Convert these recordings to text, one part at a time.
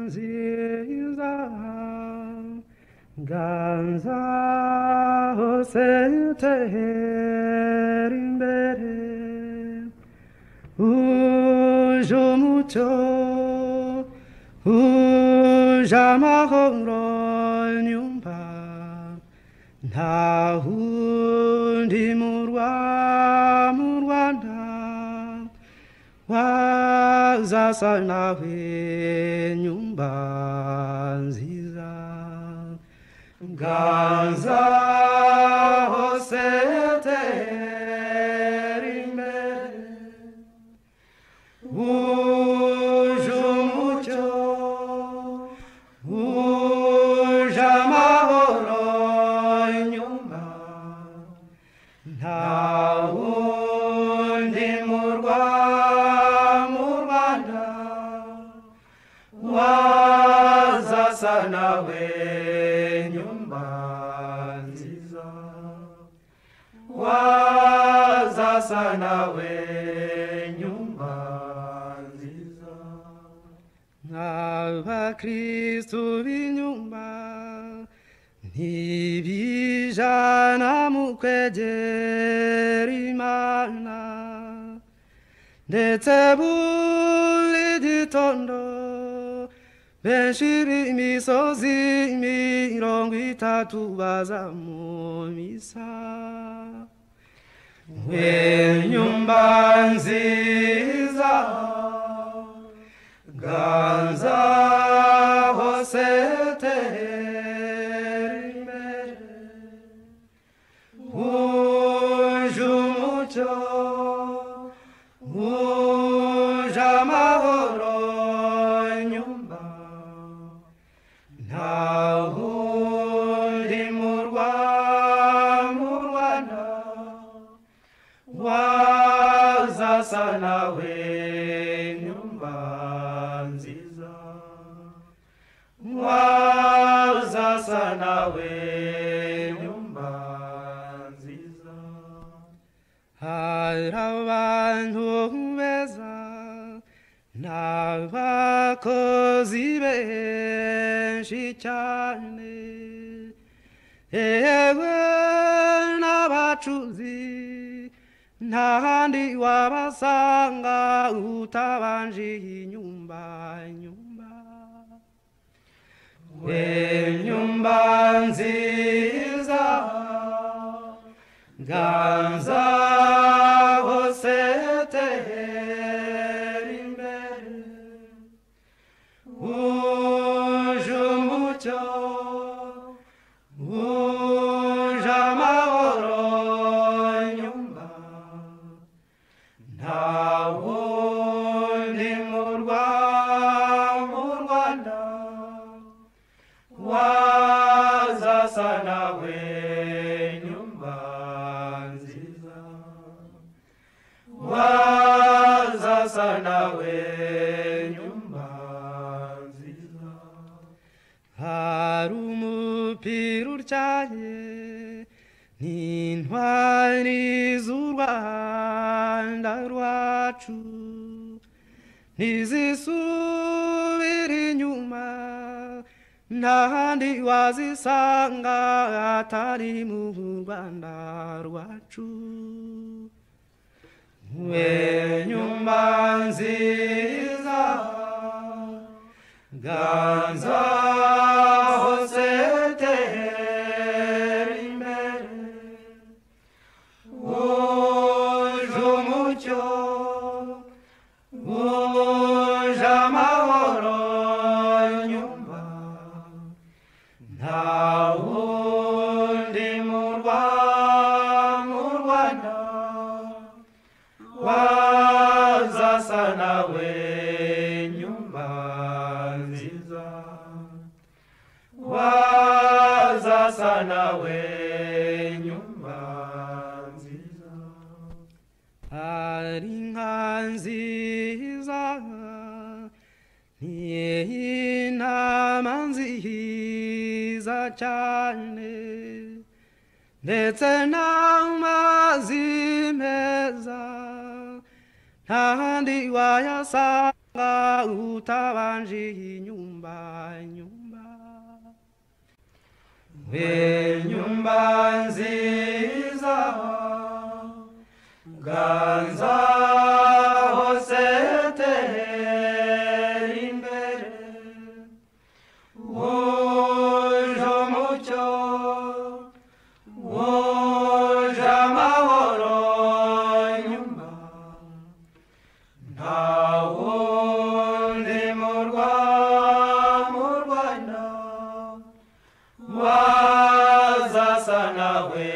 nziza ganza hose utera imbere uje umucyo uje amahoro nyumva nta wundi murwa mu rwanda wazasa nawe nyumba nziza ganza hose utera imbere uje umucyo uje amahoro nyumba nta wundi murwa mu rwanda wazasa nawe nyumba nziza wazasa nawe nyumba nziza nk'abakristu b'inyumba ntibijana mu kwegera imana ndetse buri gitondo benshi b'imisozi mirongo itatu baza mu misa we nyumba nziza ganza hose utera imbere uje umucyo uje amahoro nyumba nta wundi murwa mu rwanda wazasa nawe nyumba nziza wazasa nawe nyumba nziza hari abantu beza n'abakozi benshi cyane yewe n'abacuzi ntahandi wabasanga utabanje iyi nyumba nyumba we nyumba nziza ganza hose utera imbere uje umucyo uje amahoro nyumba nta wundi murwa mu rwanda wazasa nawe nyumba nziza wazasa nawe nyumba nziza hari umupira utyaye n'intwari z'u rwanda rwacu ntizisubira inyuma ntahandi wazisanga atari mu rwanda rwacu we nyumba nziza ganza hose utera imbere uje umucyo uje amahoro nyumba nta wundi murwa mu rwanda wazasa nawe nyumba nziza wazasa nawe nyumba nziza hari inka nziza ni intama nziza cyane ndetse n'amazi meza ntahandi wayasanga nga utabanje inyumba nyumba we nyumba nziza ganza hose tera imbere wuje umucyo wuje amahoro nyumba ntawundi murwa mu rwanda wazasa nawe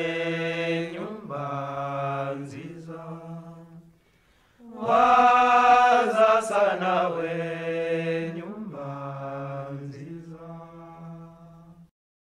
nyumba nziza wa